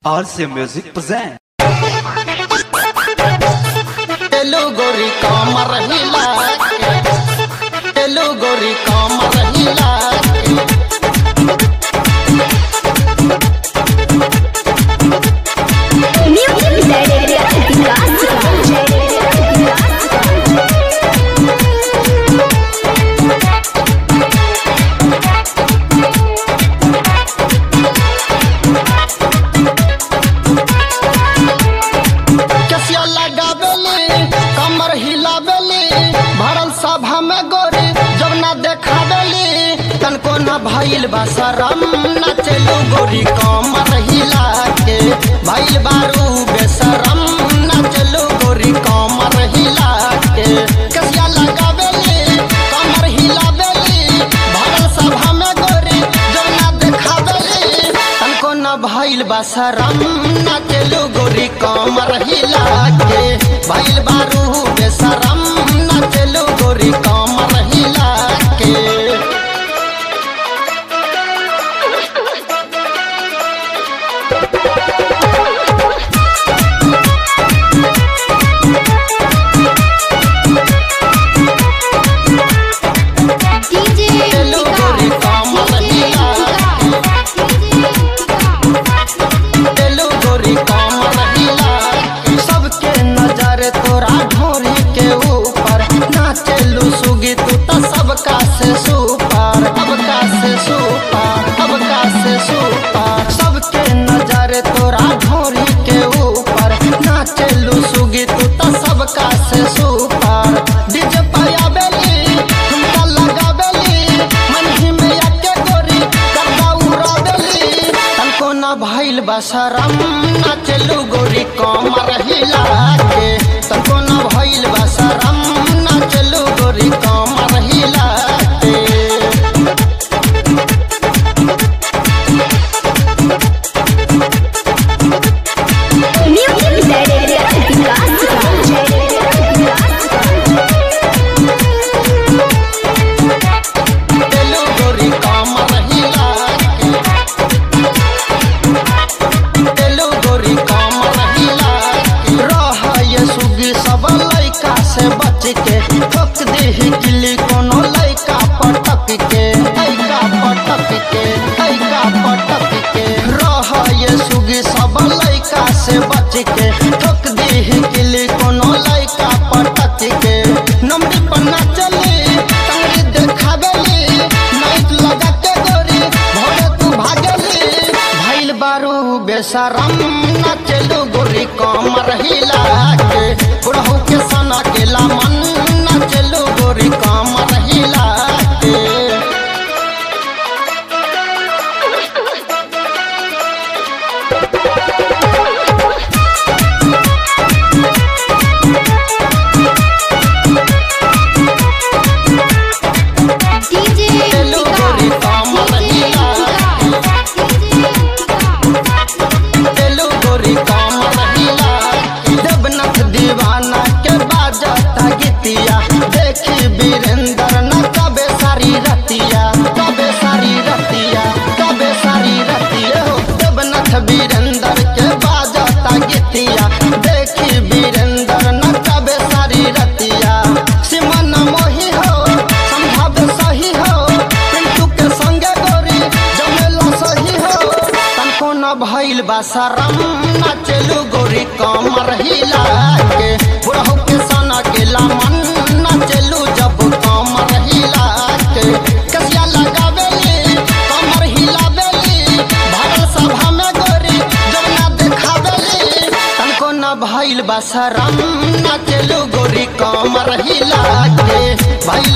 RC Music present. तेलु गोरी कामर हिला के तेलु गोरी कामर हिला के Music Director कसिया लगावेली कमर हिलावेली भरल सभा में गोरी जब ना देखावेली तनको न भइल बा शरम न चलू गोरी कमर हिला के भइल बारू बेशरम न चलू गोरी कमर हिला के कसिया लगावेली कमर हिलावेली भरल सभा में गोरी जब ना देखावेली तनको न भइल बा शरम न चलू गोरी कमर हिला के भइल बारू बेशरम न चलू गोरी कमर हिला के DJ तेलु गोरी कामर हिला तेलु गोरी कमर हिला सबके नजर तोरा ढोरी के ऊपर नाचेलू सुगी तू त सबका से सुपर सबका से सुपर सबका से सुपर सबके नजर तोरा ढोरी के ऊपर नाचेलू सुगी तू त सबका से सुपर डीजे पाया बेली ठुमका लगावेली मन ही में आके गोरी करदा उड़ावेली तनको न भइल बा शरम न चलू गोरी कमर हिला के तनको न भइल बा शरम न चलू गोरी कमर हिला के Music तेलु गोरी कमर हिला के तेलु गोरी कमर हिला के रह ये सुगी सब लइका से बच के ठोक देही किली कोनो लइका पटक के लइका पटक के लइका पटक के रह ये सुगी सब लइका से बच के ठोक देही किली कोनो लइका पटक के नमरी पन्ना चली तंगड़ी देखावेली नाइट लगा के गोरी भोरे तू भागेली भइल बारू बेशरम न चलू गोरी कमर हिला के बुढ़ऊ के सना के मन न चलू गोरी कमर हिला के तेलु गोरी कमर हिला तेलु गोरी कमर हिला देवनाथ दीवाना के बाजता गीतिया देखी वीरेंद्र न कबे सारी रतिया कबे सारी रतिया कबे सारी रतिया हो देवनाथ वीरेंद्र के बाजता गीतिया देखी वीरेंद्र न कबे सारी रतिया सिमन मोही हो संभाव सही हो पिंटू के संगे गोरी जमेला सही हो तनको न भइल बा शरम न चलू गोरी कमर हिला के बुढ़ऊ के सना के मन न चलू जब कमर हिला के कसिया लगावेली कमर हिलावेली भरल सभा में गोरी जब ना देखावेली तनको न भइल बा शरम न चलू गोरी कमर हिला के भइल